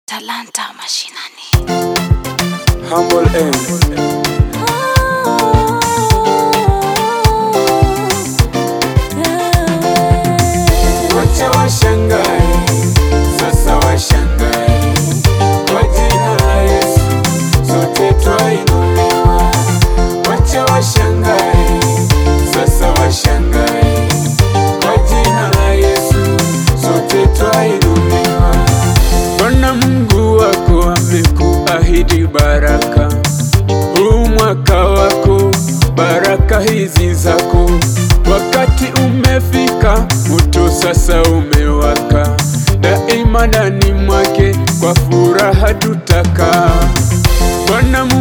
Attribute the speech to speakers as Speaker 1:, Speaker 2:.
Speaker 1: Talanta Mashinani.
Speaker 2: Humble end. Wacha washangae, sasa washangae. Kwa jina la Yesu, sote twainuliwa. Wacha washangae, sasa washangae. Kwa jina la Yesu, sote twainuliwa. Bwana Mungu wako amekuahidi baraka, huu mwaka wako, baraka hizi zako. Wakati umefika, moto sasa umewaka, daima ndani mwake, kwa furaha tutakaa. Bwana Mungu